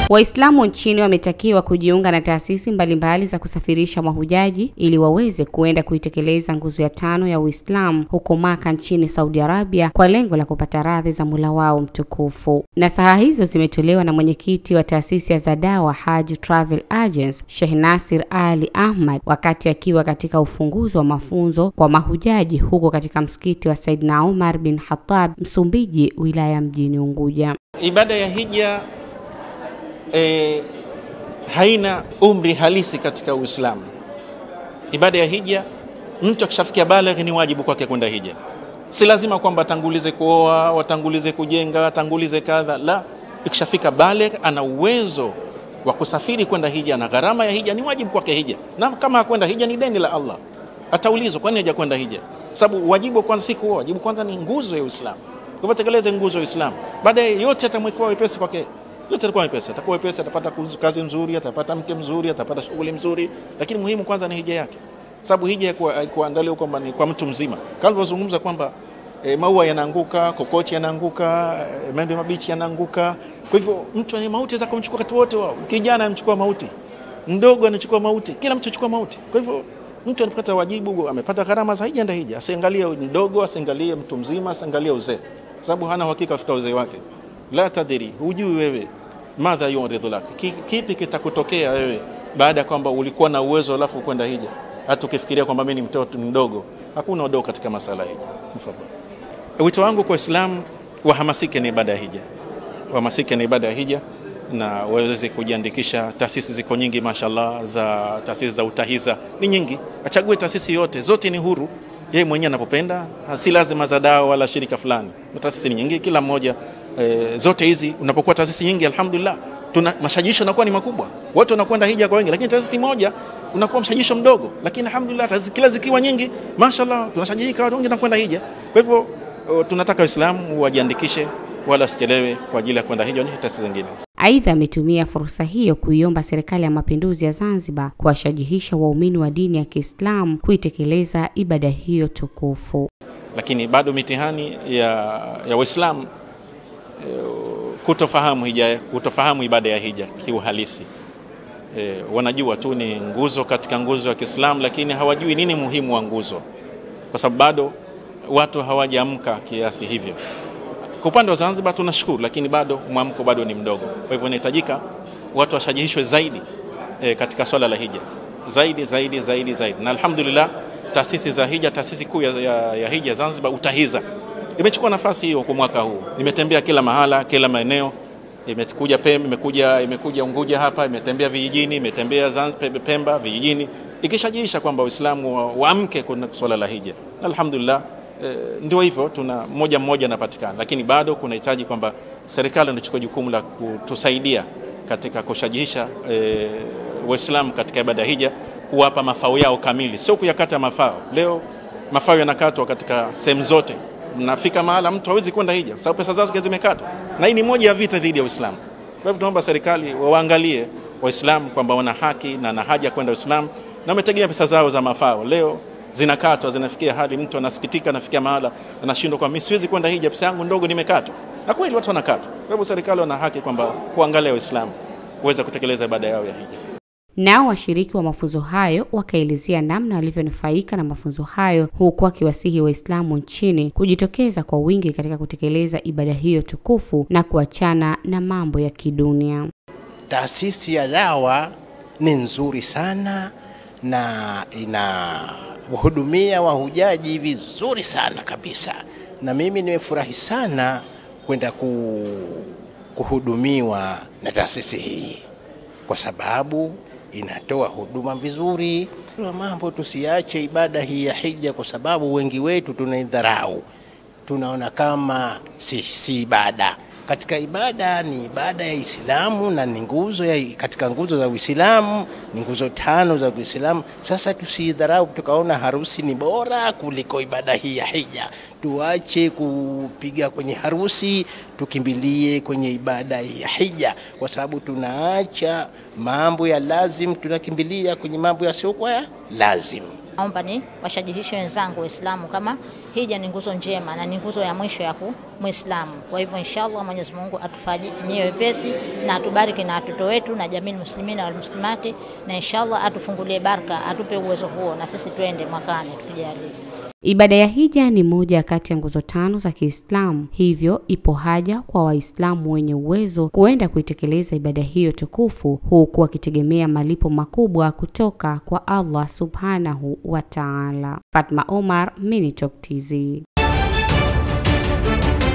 Waislamu nchini wametakiwa kujiunga na taasisi mbalimbali za kusafirisha mahujaji ili waweze kuenda kuitekeleza nguzo ya tano ya Uislamu huko Maka nchini Saudi Arabia kwa lengo la kupata radhi za Mola wao mtukufu. Nasaha hizo zimetolewa na mwenyekiti wa taasisi ya Zadawa Haji Travel Agents Sheikh Nasir Ali Ahmad wakati akiwa katika ufunguzi wa mafunzo kwa mahujaji huko katika msikiti wa Saidna Umar bin Khattab Msumbiji, wilaya mjini Unguja. Ibada ya hija e, haina umri halisi katika Uislamu. Ibada ya hija, mtu akishafikia baligh ni wajibu kwake kwenda hija. Si lazima kwamba atangulize kuoa, watangulize kujenga, atangulize kadha. La, ikishafika baligh ana uwezo wa kusafiri kwenda hija, na gharama ya hija ni wajibu kwake hija, na kama hakwenda hija ni deni la Allah. Ataulizwa, kwani hajakwenda hija? Sababu wajibu wa kwanza si kuoa, wajibu kwanza ni nguzo ya Uislamu. Kwa hivyo tekeleze nguzo ya Uislamu, baadaye yote atamwekea wepesi kwake yote atakuwa wepesi, atakuwa wepesi, atapata kazi nzuri, atapata mke mzuri, atapata shughuli mzuri, lakini muhimu kwanza ni hija yake, sababu hija haikuandaliwa kwamba ni kwa mtu mzima, kama tulivyozungumza kwamba e, maua yanaanguka, kokochi yanaanguka, e, maembe mabichi yanaanguka. Kwa hivyo mtu ani mauti za kumchukua wakati wote wao, kijana anachukua mauti, mdogo anachukua mauti, kila mtu anachukua mauti. Kwa hivyo mtu anapata wajibu, amepata gharama za hija, enda hija, asiangalie mdogo, asiangalie mtu mzima, asiangalie uzee, sababu hana uhakika afika uzee wake. La tadiri, hujui wewe madha yuridhu lak, kipi kitakutokea wewe baada ya kwamba ulikuwa na uwezo alafu kwenda hija, hata ukifikiria kwamba mimi ni mtoto mdogo. Hakuna udogo katika masala ya hija. Mfadhali, wito wangu kwa Waislamu wahamasike na ibada ya hija, wahamasike na ibada ya hija na waweze kujiandikisha. Taasisi ziko nyingi, mashallah, za taasisi za utahiza ni nyingi, achague taasisi yote, zote ni huru yeye mwenyewe anapopenda, si lazima za dawa wala shirika fulani. Taasisi ni nyingi, kila mmoja E, zote hizi unapokuwa taasisi nyingi, alhamdulillah, tuna mashajisho yanakuwa ni makubwa, watu wanakwenda hija kwa wengi, lakini taasisi moja unakuwa mshajisho mdogo, lakini alhamdulillah, taasisi kila zikiwa nyingi, mashallah, tunashajika watu wengi nakwenda hija. Kwa hivyo tunataka Waislamu wajiandikishe, wala wasichelewe kwa ajili ya kwenda hija ni taasisi zingine. Aidha, ametumia fursa hiyo kuiomba Serikali ya Mapinduzi ya Zanzibar kuwashajihisha waumini wa dini ya Kiislamu kuitekeleza ibada hiyo tukufu. Lakini bado mitihani ya, ya Waislamu kutofahamu hija, kutofahamu ibada ya hija kiuhalisi. E, wanajua tu ni nguzo katika nguzo ya Kiislamu, lakini hawajui nini muhimu wa nguzo, kwa sababu bado watu hawajaamka kiasi hivyo. Kwa upande wa Zanzibar tunashukuru, lakini bado mwamko bado ni mdogo. Kwa hivyo inahitajika watu washajihishwe zaidi e, katika swala la hija zaidi zaidi zaidi zaidi, na alhamdulillah taasisi za hija, taasisi kuu ya, ya, ya hija Zanzibar UTAHIZA imechukua nafasi hiyo kwa mwaka huu. Imetembea kila mahala, kila maeneo, imekuja Pemba, imekuja imekuja Unguja hapa, imetembea vijijini, imetembea Zanzibar, Pemba vijijini, ikishajiisha kwamba Waislamu waamke kuna swala la hija. Alhamdulillah, e, ndio hivyo, tuna mmoja mmoja anapatikana, lakini bado kunahitaji kwamba serikali inachukua jukumu la kutusaidia katika kushajihisha e, Waislamu katika ibada ya hija, kuwapa mafao yao kamili, sio kuyakata mafao. Leo mafao yanakatwa katika sehemu zote nafika mahala mtu hawezi kwenda hija kwa sababu pesa zake zimekatwa, na hii ni moja ya vita dhidi ya Uislamu. Kwa hivyo tunaomba serikali waangalie Waislamu kwamba wana haki na na haja kwenda Uislamu na wametegemea pesa zao za mafao, leo zinakatwa, zinafikia hadi mtu anasikitika, anafikia mahala anashindwa, kwa mimi siwezi kwenda hija, pesa yangu ndogo nimekatwa. Na kweli watu wanakatwa. Kwa hivyo serikali wana haki kwamba kuangalia Waislamu kuweza kutekeleza ibada yao ya hija. Nao washiriki wa mafunzo hayo wakaelezea namna walivyonufaika na mafunzo hayo, huku wakiwasihi Waislamu nchini kujitokeza kwa wingi katika kutekeleza ibada hiyo tukufu na kuachana na mambo ya kidunia. Taasisi ya dawa ni nzuri sana na inawahudumia wahujaji vizuri sana kabisa, na mimi nimefurahi sana kwenda kuhudumiwa na taasisi hii kwa sababu inatoa huduma vizuri. Mambo tusiache ibada hii ya hija, kwa sababu wengi wetu tunaidharau, tunaona kama si, si ibada. Katika ibada ni ibada ya Uislamu na ni nguzo ya, katika nguzo za Uislamu ni nguzo tano za Uislamu. Sasa tusidharau tukaona harusi ni bora kuliko ibada hii ya hija. Tuache kupiga kwenye harusi, tukimbilie kwenye ibada ya hija, kwa sababu tunaacha mambo ya lazim, tunakimbilia kwenye mambo yasiyokuwa ya lazim. Naomba ni washajihishe wenzangu Waislamu kama hija ni nguzo njema na ni nguzo ya mwisho ya Muislamu. Kwa hivyo inshallah Mwenyezi Mungu atufanyie wepesi na atubariki na watoto wetu na jamii muslimina wal muslimati, na inshallah atufungulie baraka, atupe uwezo huo na sisi twende mwakani tukijalie. Ibada ya hija ni moja kati ya nguzo tano za Kiislamu, hivyo ipo haja kwa Waislamu wenye uwezo kuenda kuitekeleza ibada hiyo tukufu, huku wakitegemea malipo makubwa kutoka kwa Allah subhanahu wa Ta'ala. Fatma Omar, Minitalk TZ.